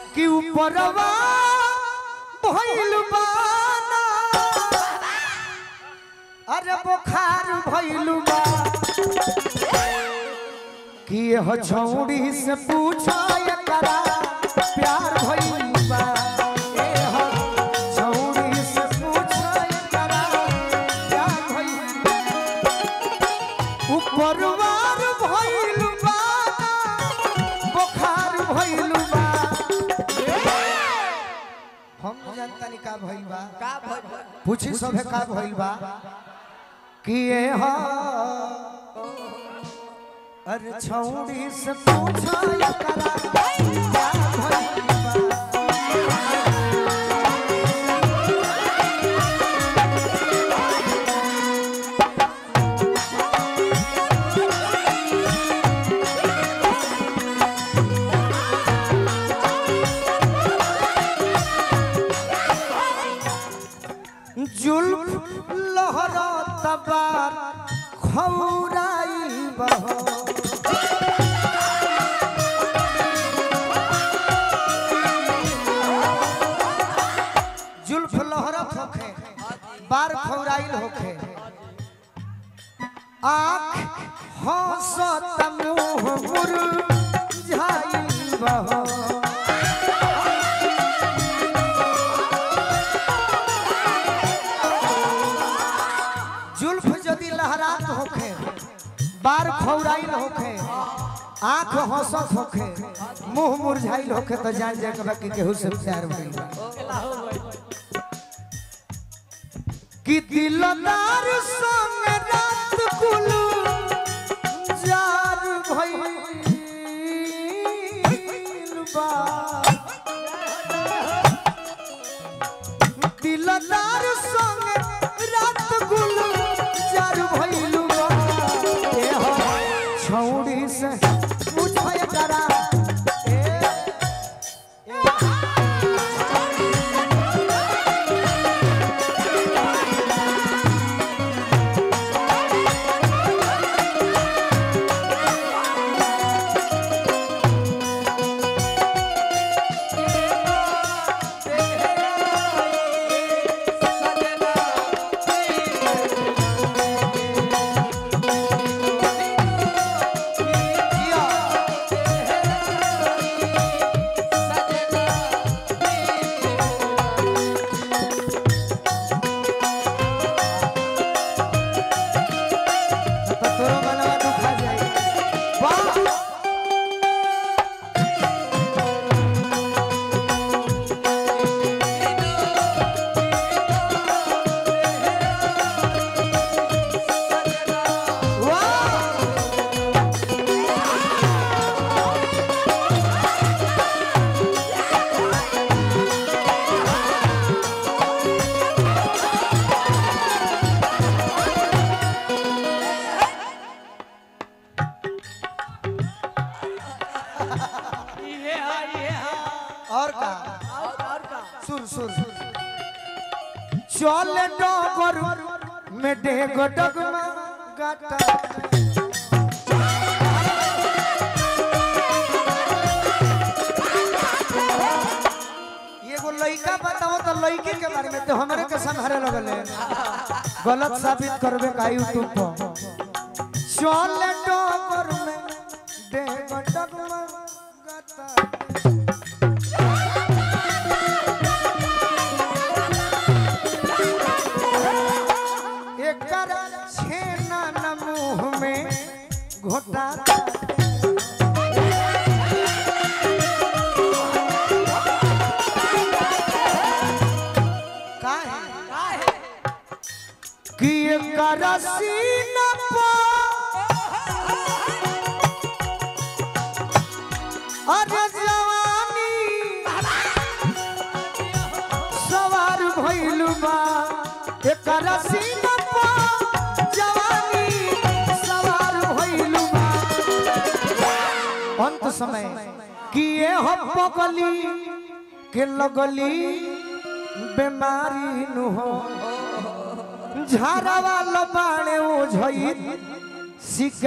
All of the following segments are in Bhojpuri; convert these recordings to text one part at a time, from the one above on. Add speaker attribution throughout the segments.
Speaker 1: कि ऊपरवा भइल बाना अरे बुखार भइल बा कि यह छौड़ी से पूछा एकरा प्यार भइल बा एह छौड़ी से पूछा एकरा प्यार भइल बा उपरवार भइल बा बुखार भइल बा हम न जानतानी का भइल बा
Speaker 2: का भइल बा?
Speaker 1: पूछी सभे का भइल बा कि ये हा अरे छौड़ी से पूछा एकरा क्या भइल बा जुल्फ लहरा तबार खौराई बहो जुल्फ लहरत होखे बार खौराइल होखे आँख हंसत मुँह मुरझाइल बहो जुल्फ यदि लहरात होखे बार खौराइल होखे आंख हंसत होखे मुंह मुरझाइल होखे तो जान जा के कि केहू से प्यार भइल बा कि दिलदार संग रात कुल जार भइल बा दिलदार संग रात गुल जार भइलु ए हो छौड़ी से पूछय करा ए जिया तो तोरो मनवा दुखा जाई वाह वाह
Speaker 2: इहे हा, इहे हा।
Speaker 1: और का
Speaker 2: और और का?
Speaker 1: सुर सुर चल डगर में डेग डगमा गाटा एगो लइका बताओ तो लइके के बारे में तो हमरे के संहारे लगल है गलत साबित करबे का यूट्यूब पर चल डगर में डेग डगमा गाटा एकर छेना न मुंह में घोटाता काहे
Speaker 2: काहे?
Speaker 1: कि एकर सीना पर अरे जवानी सवार भइल बा एकर सीना पर जवानी सवार भइल बा अंत समय कि ये हो पगली के लगली बीमारी नु हो झाड़ा वाला बाणे ओ झई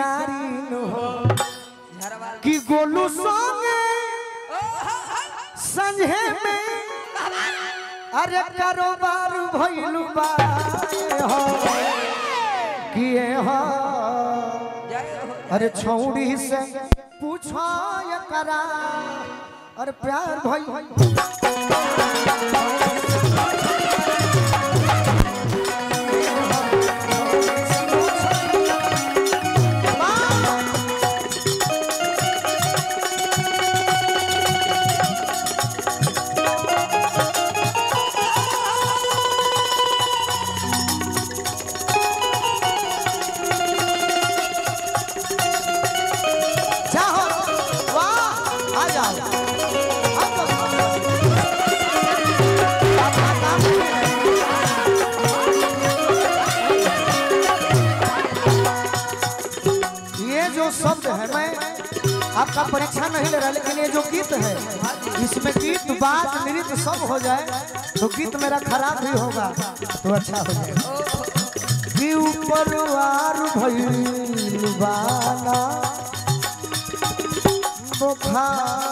Speaker 1: शिकारी नु हो
Speaker 2: झरवा
Speaker 1: कि गोलू संगे संझे में अरे कारोबार भइलु बा हो किए हो
Speaker 2: जय हो
Speaker 1: अरे छौड़ी से पूछो ये करा अरे प्यार भई जाओ वाह आ जाओ आ जाओ। अपना काम करें। ये जो शब्द है मैं आपका परीक्षा नहीं ले रहा लेकिन ये जो गीत है इसमें गीत बात नृत्य सब हो जाए तो गीत मेरा खराब भी होगा तो अच्छा हो जाएगा कि ऊपर वार भइल बाला बुखार